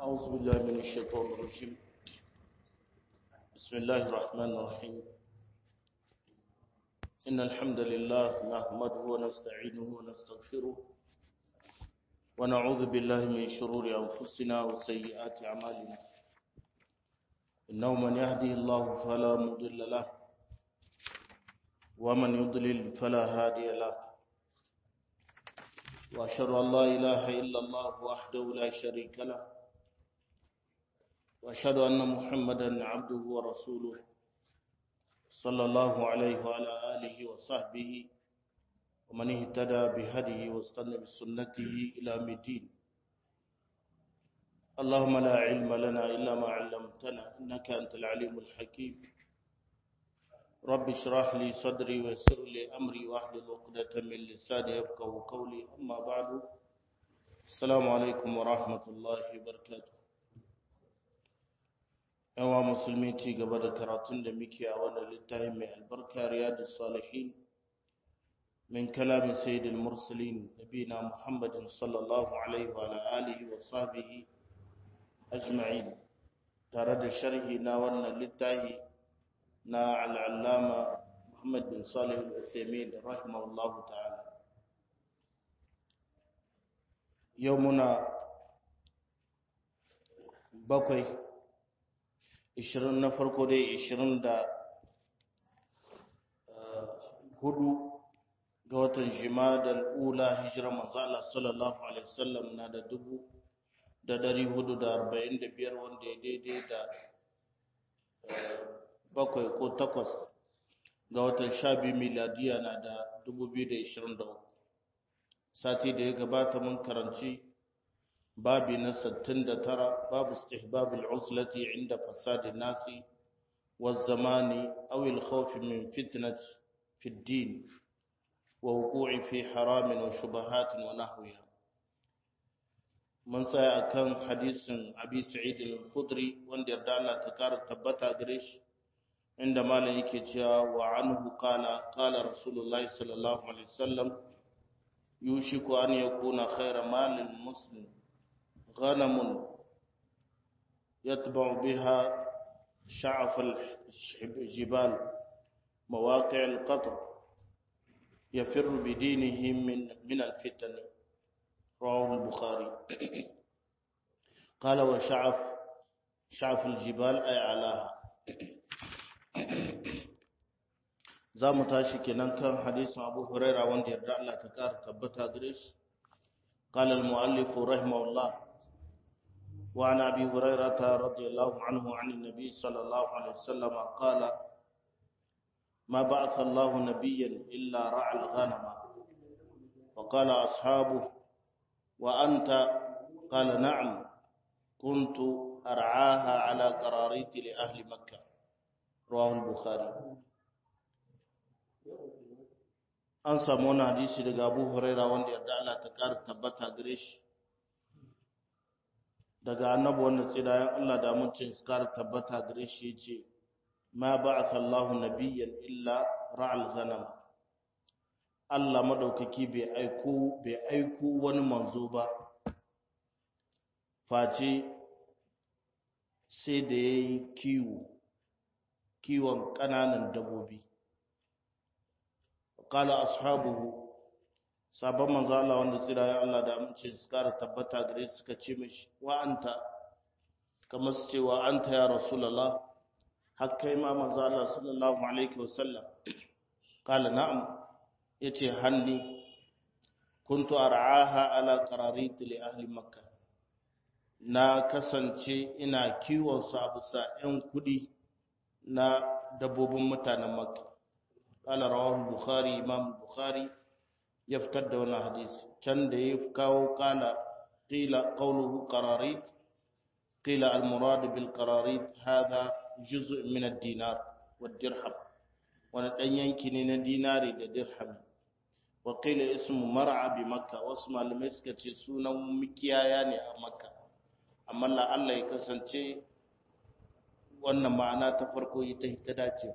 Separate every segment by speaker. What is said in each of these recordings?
Speaker 1: أعوذ بالله من الشيطان الرجيم بسم الله الرحمن الرحيم إن الحمد لله نحمده ونستعينه ونستغفره ونعوذ بالله من شرور أنفسنا وسيئات أعمالنا إنه من يهدي الله فلا مضل له ومن يضلل فلا هادي له وأشهد أن لا إله إلا الله وحده لا شريك له وأشهد أن محمدا عبده ورسوله صلى الله عليه وعلى آله وصحبه ومن اهتدى بهديه واستنى بسنته إلى الدين اللهم لا علم لنا إلا ما علمتنا إنك أنت العليم الحكيم رب اشرح لي صدري ويسر لي أمري واحلل عقدة من لساني يفقهوا قولي أما بعد السلام عليكم ورحمة الله وبركاته yawa musulmi ci gaba da karatun da muke a wannan littafin mai albarka riyadus salihin min kalami sayyidil mursalin nabina muhammadin sallallahu alaihi wa alihi wa sahbihi ajma'in tare da sharhi na wannan littafi na al'allama muhammad bin salih al-uthaymin rahimahullahu ta'ala yau muna bakwai ishirin na farko dai ishirin da hudu ga watan jimadar ula hijirar mazala sallallahu alaihi wasallam na da dubu da dari hudu da arba'in da biyar wanda ya daidai da bakwai ko takwas ga watan sha biyu miladiya na da dubu biyu da ishirin da uku sati da ya gabata mun karanci babi na 69 babu istihbabul uslati inda fasadi nasi والزمان أو الخوف من فتنة في الدين ووقوع في حرام وشبهات ونحوها من سيأ كان حديث أبي سعيد الخدري وان يرد الله تكار تبتا قريش عندما ليك وعنه قال قال رسول الله صلى الله عليه وسلم يوشك أن يكون خير مال المسلم غنم يتبع بها شعف الجبال مواقع القطر يفر بدينه من من الفتن رواه البخاري قال وشعف شعف الجبال أي علاها za mu tashi kenan kan hadisin abu huraira wanda yarda Allah ta kara tabbata gare shi قال المؤلف رحمه الله وعن أبي هريرة رضي الله عنه عن النبي صلى الله عليه وسلم قال ما بعث الله نبيا إلا رعى الغنم وقال أصحابه وأنت قال نعم كنت أرعاها على قراريط لأهل مكة رواه البخاري an samu wani hadisi daga abu huraira wanda yarda Allah ta ƙara tabbata gare shi daga annabi wanda tsirayen Allah da mutum su ƙara tabbata gare shi ya ce ma ba'atha Allahu nabiyyan illa ra'al ghanam Allah madaukaki bai aiko bai aiko wani manzo ba face sai da yayi kiwo kiwon ƙananan dabbobi kala ashabuhu sabon manzo Allah wanda tsirayen Allah da amince su kara tabbata gare su suka ce mishi wa anta kamar su ce wa anta ya rasulullah har kai ma manzo Allah sallallahu alaihi wasallam kala na'am yace hanni kuntu ar'aha ala qararit li ahli makkah na kasance ina kiwon su a bisa 'yan kudi na dabbobin mutanen makka قال رواه البخاري امام البخاري يفتد وانا حديث كان ده يفكاو قال قيل قوله قراريط قيل المراد بالقراريط هذا جزء من الدينار والدرهم وانا دان yanki ne na dinari da dirham wa qila ismu mar'a bi makka wasu malamai suka ce sunan mikiyaya ne a makka amma la Allah ya kasance wannan ma'ana ta farko ita ta dace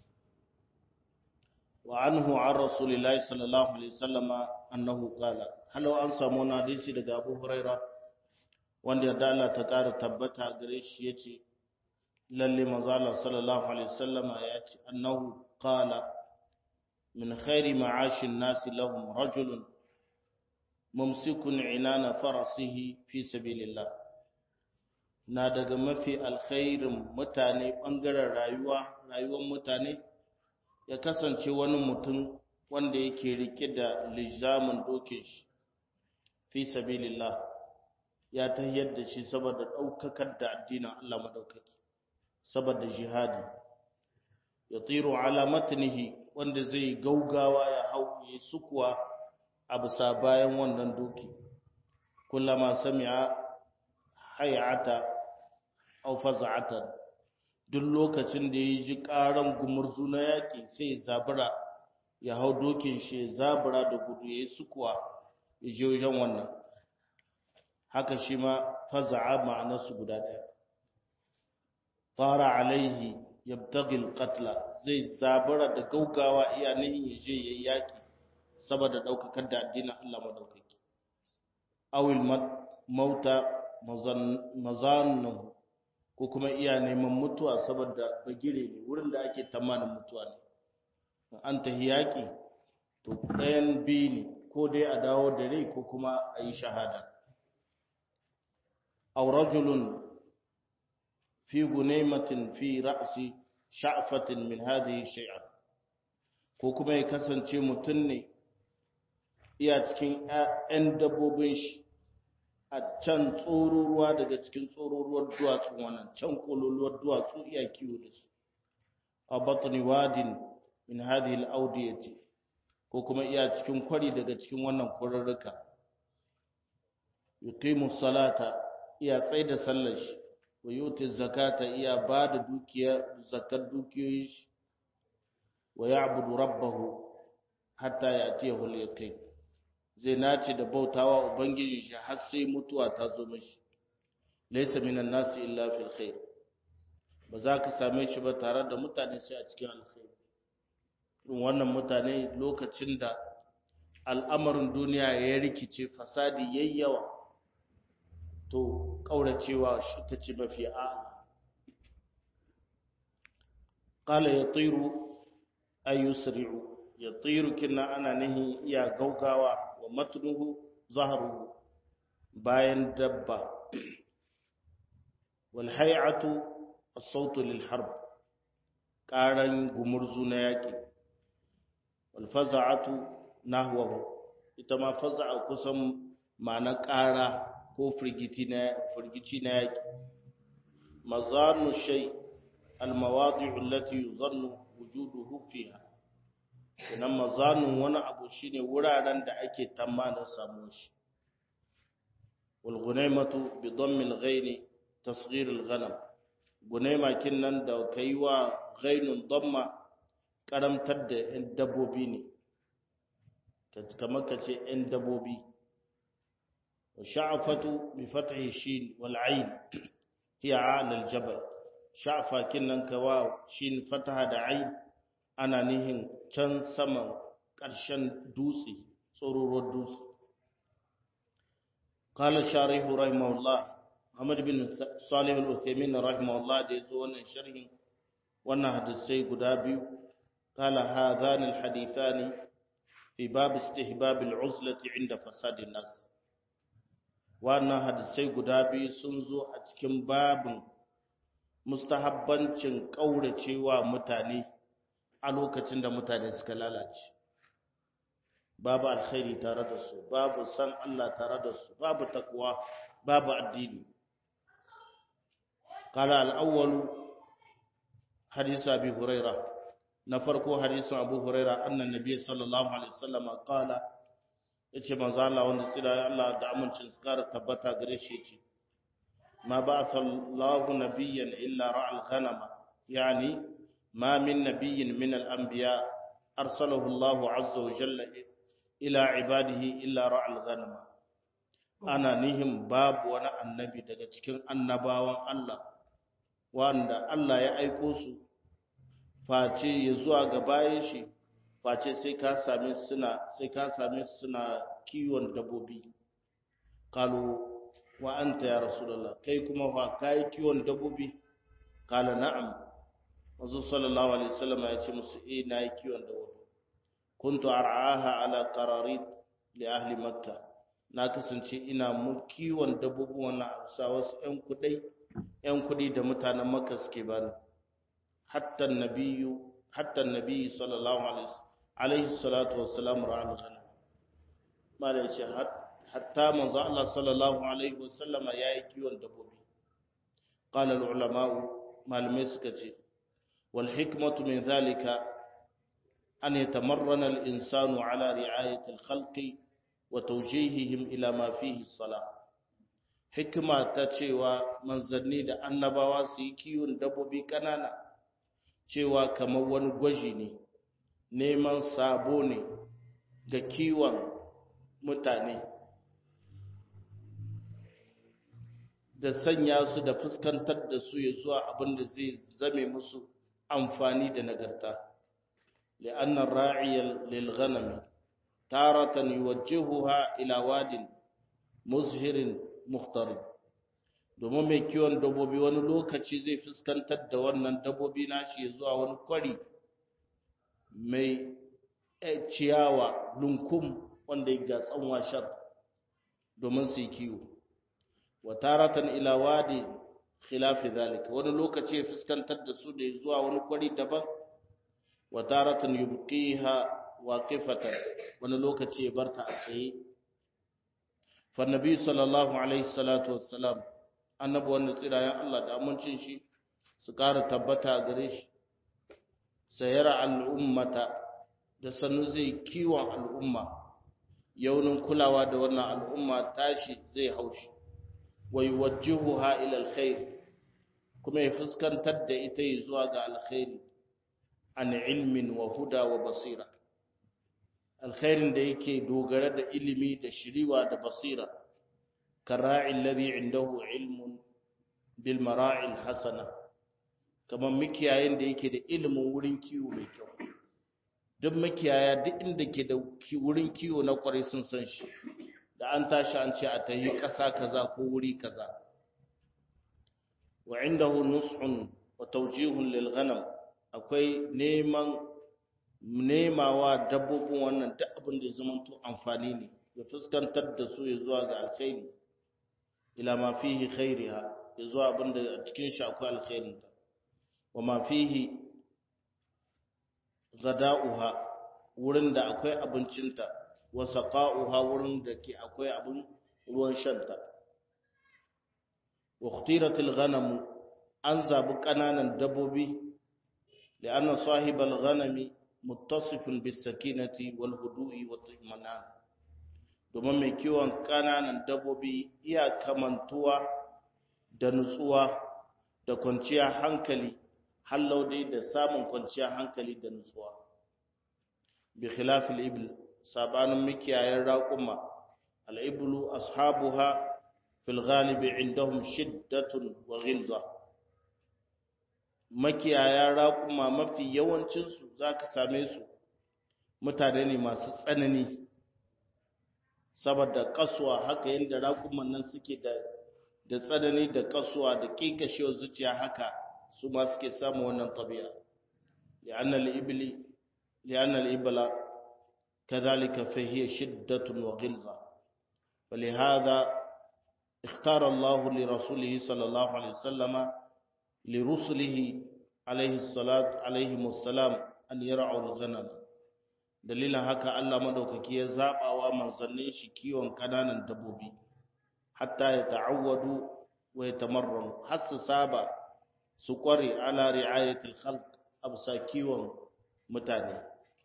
Speaker 1: وعنه عن رسول الله صلى الله عليه وسلم أنه قال هل أنسى مناديسي لك أبو هريرة wanda yarda Allah ta ƙara tabbata gare shi yace lalle manzo Allah sallallahu alaihi wasallama ya ce annahu qala min khairi ma'ashin nasi lahum rajulun mumsikun inana farasihi fi sabilillah na daga mafi alkhairin mutane bangaren rayuwa rayuwar mutane ya kasance wani mutum wanda yake rike da lijamin dokin shi fi sabilillah ya tayyar da shi saboda daukakar da addinin Allah madaukaki saboda jihadi ya tsiro ala matnihi wanda zai gaugawa ya hau ya sukuwa a bisa bayan wannan doki kullama sami'a hayata aw faz'atan duk lokacin da ya ji karan gumurzu na yaki sai zabura ya hau dokin shi zabura da gudu ya sukuwa ya je wajen wannan haka shi ma faza'a ma'anarsu guda ɗaya fara alaihi yabtagil qatla zai zabura da gaugawa iya nihin ya je yayi yaki saboda daukakar da addinin Allah madaukaki awil mauta mazannahu ko kuma iya neman mutuwa saboda bagire ne wurin da ake tamanin mutuwa ne an tahi yaki to ɗayan biyu ne ko dai a dawo da rai ko kuma a yi shahada aw rajulun fi gunaymatin fi ra'si sha'fatin min hadhihi shay'a ko kuma ya kasance mutum ne iya cikin ƴan dabbobin shi a can tsororuwa daga cikin tsororuwar duwatsu wannan can kololuwar duwatsu iya kiwo da su a batni wadin min hadhihi al-awdiyati ko kuma iya cikin kwari daga cikin wannan kwararruka yuqimu salata iya tsaida sallar shi wa yuti zakata iya bada dukiya zakar dukiyoyi shi wa ya'budu rabbahu hatta ya'tiyahu al-yaqin zai nace da bautawa ubangiji shi har sai mutuwa ta zo mishi laysa minan nasi illa fil khair ba za ka same shi ba tare da mutane sai a cikin alkhairi irin wannan mutane lokacin da al'amarin duniya ya rikice fasadi yayyawa to kauracewa shi ta ce mafi a'ala qala yatiru ay yusri'u yatiru kinna ana nahi iya gaugawa wa matnuhu zahruhu bayan dabba wal hay'atu as-sautu lil harb qaran gumurzu na yaki wal faza'atu nahwahu ita ma faza'a kusan ma'ana ƙara ko firgiti na firgici na yaki mazanu shay al mawadi'u allati yuzannu wujuduhu fiha idan mazanun wani abu shine wuraren da ake tamanin samu shi wal gunaymatu bi dammi al ghaini tasghir al ghanam gunayma kinnan da kaiwa ghainun damma karamtar da yan dabbobi ne kamar kace yan dabbobi wa sha'afatu bi fathi shin wal ayn hiya ala al jabal sha'fa kinnan kawa shin fataha da ayn ana nihin can saman ƙarshen dutse tsororon dutse kala sharihu rahimahullah Muhammad bin Salih al-Uthaymin rahimahullah da yazo wannan sharhin wannan hadisai guda biyu kala hadhan al-hadithani fi bab istihbab al-uzlati inda fasad an-nas wannan hadisai guda biyu sun zo a cikin babin mustahabbancin kauracewa mutane a lokacin da mutane suka lalace babu alkhairi tare da su babu san Allah tare da su babu takwa babu addini qala al-awwal hadith abi huraira na farko hadisin abu huraira annan nabi sallallahu alaihi wasallam qala yace manzo Allah wanda tsira Allah da amincin su kara tabbata gare shi yace ma ba'atha Allahu nabiyyan illa ra'al ghanama yani ما من نبي من الأنبياء أرسله الله عز وجل إلى عباده إلا رعى الغنم أنا نهم باب وانا النبي daga cikin annabawan Allah wanda Allah ya aiko su face ya zuwa ga bayan shi face sai ka same suna sai ka same suna kiwon dabbobi kalu wa anta ya rasulullah kai kuma fa kai kiwon dabbobi kala na'am manzo sallallahu alaihi wasallam ya ce musu eh nayi kiwon dabbobi kuntu ar'aha ala qararit li ahli makka na kasance ina mu kiwon dabbobi wannan a wasu ƴan kudai ƴan kudi da mutanen makka suke bani hatta nabiyyu hatta nabiyyu sallallahu alaihi alaihi salatu wassalam ra'al ghanam mala yace hatta manzo Allah sallallahu alaihi wasallama yayi kiwon dabbobi qala al ulama malamai suka ce wal hikmatu min zalika an yatamarrana al insanu ala ri'ayati al khalqi wa tawjihihim ila ma fihi salah hikma ta cewa manzanni da annabawa su yi kiwon dabbobi kanana cewa kamar wani gwaji ne neman sabo ne ga kiwon mutane da sanya su da fuskantar da su ya zuwa abin da zai zame musu amfani da nagarta li'anna ra'iyal lil ghanam taratan yuwajjihuha ila wadin muzhirin mukhtar domin mai kiwon dabbobi wani lokaci zai fuskantar da wannan dabbobi nashi ya zuwa wani kwari mai ciyawa lunkum wanda ya gatsan washar domin su yi kiwo wa taratan ila wadi khilafi zalika wani lokaci ya fuskantar da su da zuwa wani kwari daban wa taratan yubqiha waqifatan wani lokaci ya barta a tsaye fa nabi sallallahu alaihi salatu wassalam annabi wanda tsirayen Allah da amincin shi su ƙara tabbata a gare shi sayara al'ummata da sannu zai kiwon al'umma yaunin kulawa da wannan al'umma tashi zai haushi wa yuwajjihuha ila alkhair kuma ya fuskantar da ita zuwa ga alkhairi an ilmin wa huda wa basira alkhairin da yake dogara da ilimi da shiriwa da basira kara'i alladhi indahu ilmun bil mara'il hasana kamar mikiyayin da yake da ilimin wurin kiwo mai kyau duk makiyaya duk inda ke da wurin kiwo na kwarai sun san shi da an tashi an ce a tayi ƙasa kaza ko wuri kaza wa indahu nus'un wa tawjihun lil ghanam akwai neman nemawa dabbobin wannan duk abin da zama to amfani ne ya fuskantar da su ya zuwa ga alkhairi ila ma fihi khairiha ya zuwa abin da a cikin shi akwai alkhairin ta wa ma fihi gada'uha wurin da akwai abincinta wa saqa'uha wurin da ke akwai abin ruwan shanta wa ikhtiratil ghanam an zabi kananan dabbobi لأن صاحب الغنم متصف بالسكينة والهدوء والطمأنينة domin mai kiwon ƙananan dabbobi iya kamantuwa da nutsuwa da kwanciyar hankali hallau dai da samun kwanciyar hankali da nutsuwa bi khilafil ibl sabanin mikiyayen raƙuma al-iblu ashabuha fil ghalibi indahum shiddatun wa ghilza makiyaya raƙuma mafi yawancinsu za ka same su mutane ne masu tsanani saboda kasuwa haka yadda raƙuman nan suke da da tsanani da kasuwa da ƙiƙashewar zuciya haka su ma suke samun wannan tabi'a li'annal ibli li'annal ibla kadhalika fa hiya shiddatun wa ghilza ولهذا اختار الله لرسوله صلى الله عليه وسلم لرسله عليه الصلاة عليهم السلام أن يرعوا الغنم dalilin haka Allah madaukaki ya zaba wa manzannin shi kiwon kananan dabbobi hatta ya ta'awwadu wa yatamarranu har su saba su kware ala ri'ayatil khalq absa kiwon mutane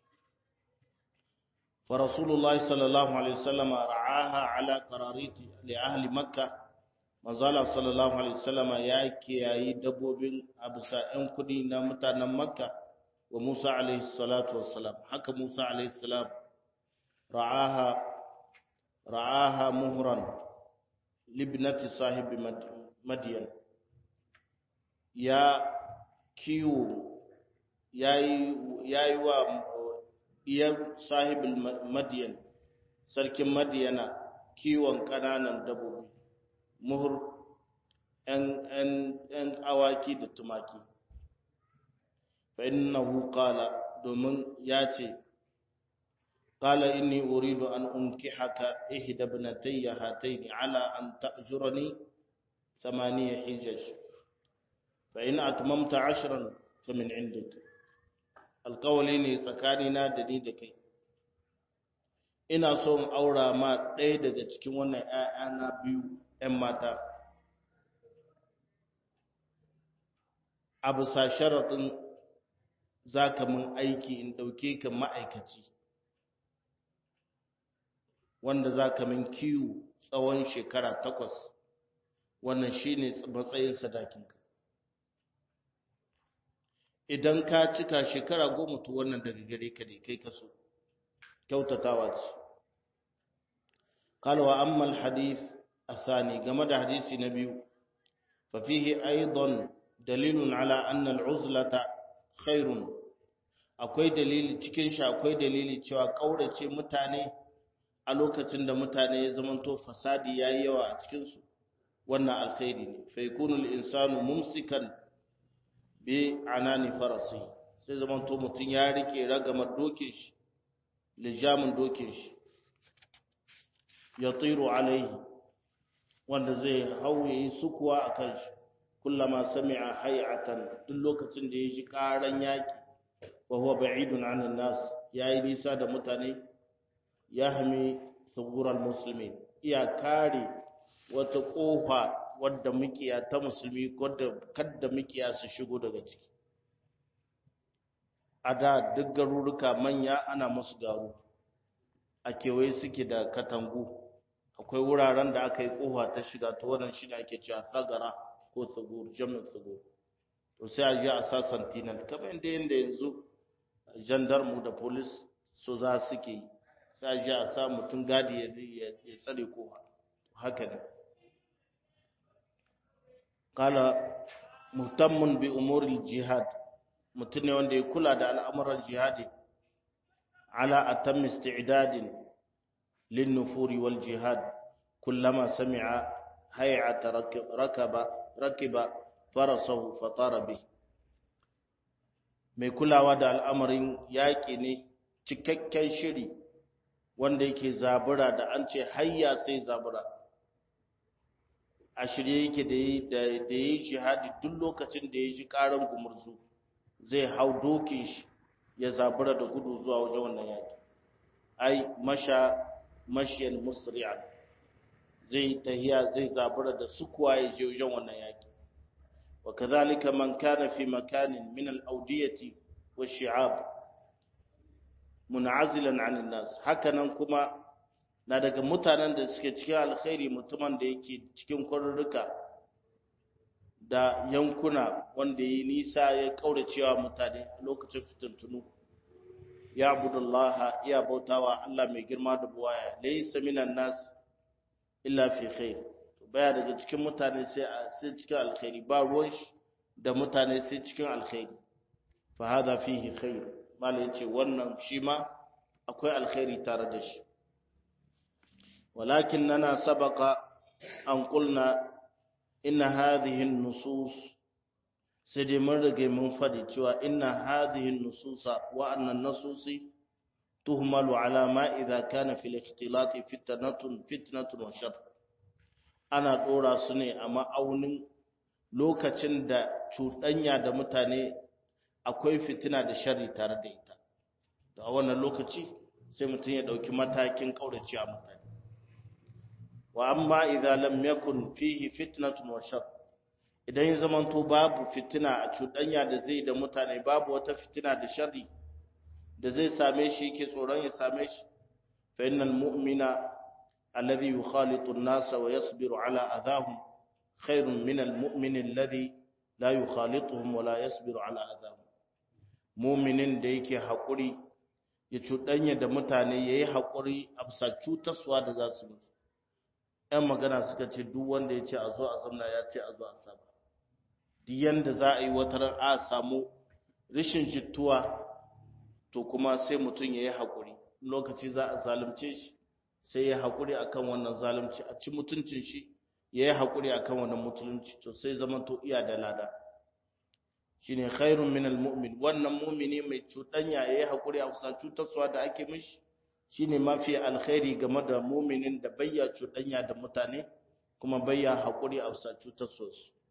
Speaker 1: fa rasulullahi sallallahu alaihi wasallam ra'aha ala qarariti li ahli makkah manzala sallallahu alaihi wasallama ya kiyayi dabbobin abusa ɗan kudi na mutanen makka wa musa alaihi salatu wassalam haka musa alaihi salam ra'aha ra'aha muhran libnati sahibi madiyan ya kiwo yayi yayi wa diyar sahibul madiyan sarkin madiyana kiwon kananan dabbobi muhur ‘yan awaki da tumaki fa innahu qala domin ya ce قال إني أريد أن أنكحك إحدى ابنتي هاتين على أن تأجرني ثمانية حجج فإن أتممت عشرا فمن عندك القولين تسكاننا دني دكي ina so in aura ma ɗaya daga cikin wannan ‘ya'yana biyu ‘yan mata a bisa sharaɗin za ka min aiki in ɗauke ka ma'aikaci wanda za ka min kiwo tsawon shekara takwas wannan shi ne matsayin sadakinka idan ka cika shekara goma to wannan daga gare ka ne kai kaso kyautatawa ce kalwa ammal hadith athani game da hadisi na biyu fa fihi aidan dalilun ala anna al'uzlata khairun akwai dalili cikin shi akwai dalili cewa kaurace mutane a lokacin da mutane ya zamanto fasadi yayi yawa a cikin su wannan alkhairi ne fa yakunu al-insanu mumsikan bi anani farasi sai zamanto mutun ya rike ragamar dokin shi lijamin dokin shi yatiru alaihi wanda zai hauye sukuwa akan shi kullama sami'a hay'atan duk lokacin da ya ji karan yaki wa huwa ba'idun 'anil nas yayi nisa da mutane ya hami tsugurar musulmi iya kare wata kofa wadda mukiya ta musulmi wadda kadda mukiya su shigo daga ciki a da duk garuruka manya ana musu garu a kewaye suke da katangu akwai wuraren da aka yi kofa ta shiga ta wannan shi ne ake cewa tsagara ko tsugur jamin tsugur to sai a je a sa sentinel kamar yadda yanda yanzu gendarmu da polis su za suke yi sai a je a sa mutum gadi ya tsare kofa haka ne kala muhtammun bi umuril jihad mutum ne wanda ya kula da al'amuran jihadi ala atam isti'dadin lin nufuri wal jihad kullama sami'a hay'ata rakaba rakiba farasahu fatara bi mai kulawa da al'amarin yaƙi ne cikakken shiri wanda yake zabura da an ce hayya sai zabura a shirye yake da ya yi jihadi duk lokacin da ya ji ƙaran gumurzu zai hau dokin shi ya zabura da gudu zuwa wajen wannan yaƙi ai masha mashiyan musri'an zai tahiya zai zabura da sukuwa ya je wajen wannan yaƙi wa kadhalika man kana fi makanin min al-awdiyati wash-shi'ab mun'azilan 'anil nas hakanan kuma na daga mutanen da suke cikin alkhairi mutumin da yake cikin kwarurruka da yankuna wanda yi nisa ya kauracewa mutane a lokacin fitintunu ya abudullah ya bautawa Allah mai girma da buwaya laysa minan nas illa fi khair baya daga cikin mutane sai sai cikin alkhairi ba ruwan shi da mutane sai cikin alkhairi fa hada fihi khair malai yace wannan shi ma akwai alkhairi tare da shi ولكننا سبق أن قلنا إن هذه النصوص سيدي مرغي من فدي إن هذه النصوص وأن النصوص تهمل على ما إذا كان في الاختلاط فتنة فتنة وشر أنا دورا سني أما أونين lokacin da cuɗanya da mutane akwai fitina da shari tare da ita da wannan lokaci sai mutum ya ɗauki matakin ƙauracewa mutane wa amma idza lam yakun fihi fitnatun wa shar idan ya zamanto babu fitina a cuɗanya da zai da mutane babu wata fitina da sharri da zai same shi yake tsoron ya same shi fa innal mu'mina alladhi yukhalitu an-nasa wa yasbiru ala adahum khairun min al-mu'min alladhi la yukhalituhum wa la yasbiru ala adahum mu'minin da yake hakuri ya cuɗanya da mutane yayi hakuri a bisa cutarwa da za su mutu ‘yan magana suka ce duk wanda ya ce a zo a zamna ya ce a zo a saba duk yanda za a yi wata ran a samu rashin jittuwa to kuma sai mutum ya yi haƙuri lokaci za a zalunce shi sai ya haƙuri a kan wannan zalunci a ci mutuncin shi yayi hakuri akan wannan musulunci to sai zaman to iya da lada shine khairun min almu'min wannan mu'mini mai cudanya yayi hakuri a kusa cutarwa da ake mishi shine mafi alkhairi game da mu'minin da bayya cudanya da mutane kuma bayya hakuri a kusa cutarwa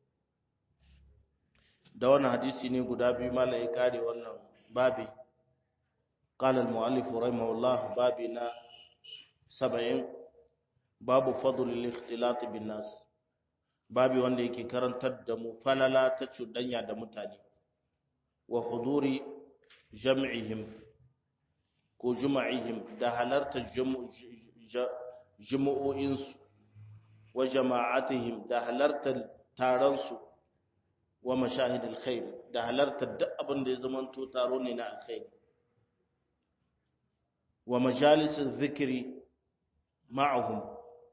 Speaker 1: da wannan hadisi ne guda biyu malai kare wannan babi قال المؤلف رحمه الله بابنا سبعين باب فضل الاختلاط بالناس babi wanda yake karantar da mu falala ta cuɗanya da mutane wa huduri jam'ihim ko juma'ihim da halartar jumu'o'insu wa jama'atihim da halartar taronsu wa mashahid alkhair da halartar duk abin da ya zamanto taro ne na alkhairi wa majalisin zikiri ma'ahum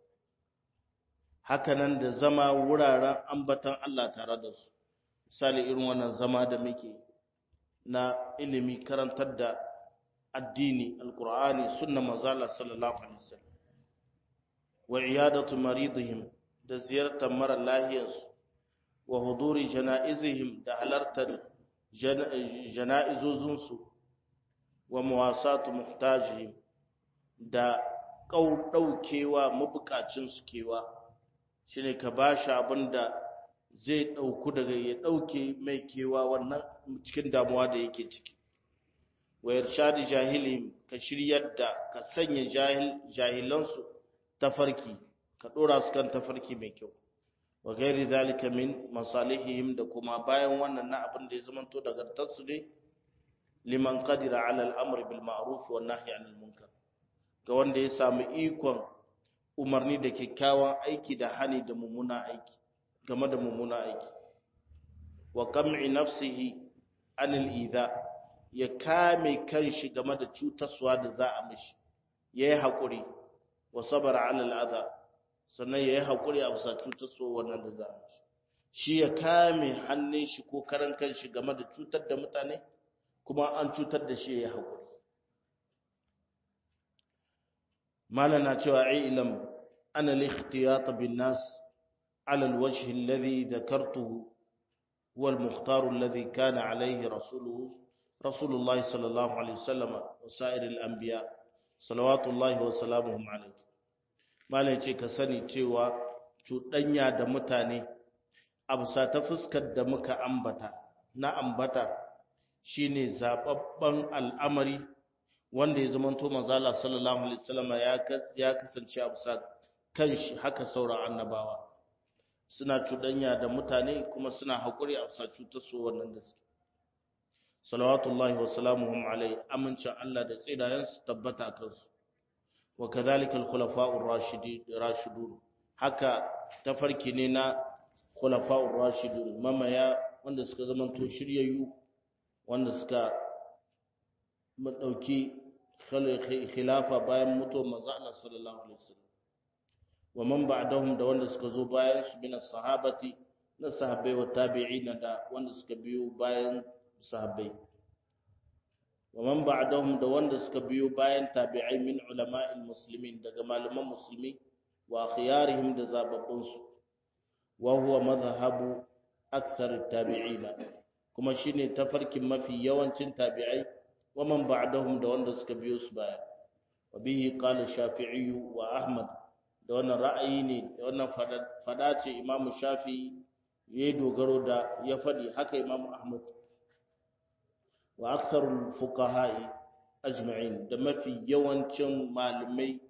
Speaker 1: hakanan da zama wuraren ambatan Allah tare da su misali irin wannan zama da muke na ilimi karantar da addini alkur'ani sunna manzala sallallahu alaihi wasallam wa iyadatu maridihim da ziyartar mara lahiyarsu wa huduri janaizihim da halartar janaizozinsu wa muwasatu muhtajihim da ɗaukewa mabukacinsu kewa shi ne ka ba shi abin da zai ɗauku daga ya ɗauke mai kewa wannan cikin damuwa da yake ciki wa irshadi jahili ka shiryar da ka sanya jahilansu tafarki ka ɗora su kan tafarki mai kyau wa gairi zalika min masalihihim da kuma bayan wannan na abin da ya zamanto daga tarsu ne liman qadira ala al-amri bil ma'ruf wa nahyi anil munkar ga wanda ya samu ikon umarni da kyakkyawan aiki da hani da mummuna aiki game da mummuna aiki wa kam'i nafsihi anil idha ya kame kanshi game da cutarwa da za a mishi yayi hakuri wa sabara ala al-adha sannan yayi hakuri a bisa cutarwa wannan da za a mishi shi ya kame hannun shi ko karan kanshi game da cutar da mutane kuma an cutar da shi ya hakuri malana cewa ilam ana al-ikhtiyat bin nas ala al-wajh alladhi dhakartuhu huwa al-mukhtar alladhi kana alayhi rasuluhu rasulullah sallallahu alayhi wasallam wa sa'ir al-anbiya salawatullahi wa salamuhum alayhi malai ce ka sani cewa cuɗanya da mutane abusa ta fuskar da muka ambata na ambata shine zababban al'amari wanda ya zamanto manzala sallallahu alaihi wasallam ya kasance a bisa kanshi haka sauran annabawa suna cudanya da mutane kuma suna hakuri a bisa cutar su wannan da suke salawatullahi wa salamuhum alai amincin Allah da tsidayen su tabbata a kansu wa kadhalika al-khulafa'ur rashidun haka tafarki ne na khulafa'ur rashidun mamaya wanda suka zamanto shiryayyu wanda suka madauki khilafa bayan mutuwar manzo Allah sallallahu alaihi wasallam wa man ba'dahum da wanda suka zo bayan su bin sahabati na sahabbai wa tabi'ina da wanda suka biyo bayan sahabbai wa man ba'dahum da wanda suka biyo bayan tabi'ai min ulama'il muslimin daga malaman musulmi wa khiyarihim da zababbun su wa huwa madhhabu akthar tabi'ina kuma shine tafarkin mafi yawancin tabi'ai wa man ba'dahum da wanda suka biyo su baya wa bihi qala shafi'i wa ahmad da wannan ra'ayi ne da wannan fada ce imam shafi'i ya dogaro da ya fadi haka imam ahmad wa aktharul fuqaha'i ajma'in da mafi yawancin malamai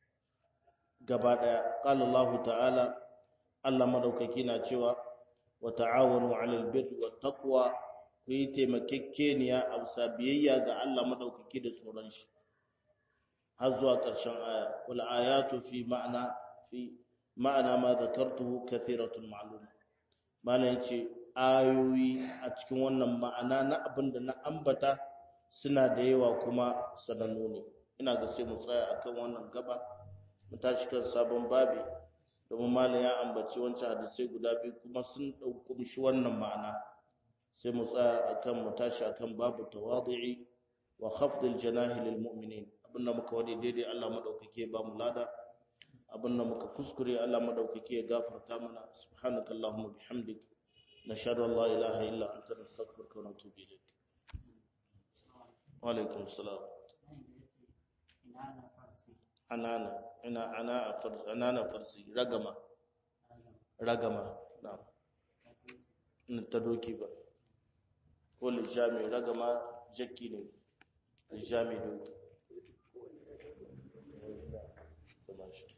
Speaker 1: gaba daya qala Allah ta'ala Allah madaukaki na cewa wa ta'awanu 'alal birri wat taqwa ku yi taimakekeniya a bisa biyayya ga Allah madaukaki da tsoron shi har zuwa ƙarshen aya wal ayatu fi ma'ana fi ma'ana ma zakartuhu kathiratun ma'lum malan yace ayoyi a cikin wannan ma'ana na abin da na ambata suna da yawa kuma sanannu ne ina ga sai mu tsaya akan wannan gaba mu tashi kan sabon babi domin malam ya ambaci wancan hadisai guda biyu kuma sun ɗauki shi wannan ma'ana sai mu tsaya akan mu tashi akan babu tawadhi'i wa khafdil janahi lil mu'minin abinda muka wadi daidai Allah madaukake ba mu lada abin da muka kuskure Allah madaukake ya gafarta mana subhanakallahumma bihamdik nashhadu an la ilaha illa anta nastaghfiruka wa natubu ilayk wa alaikum assalam anana ina ana farsi anana farsi ragama ragama na'am ta doki ba ko lijami ragama jakki ne lijami doki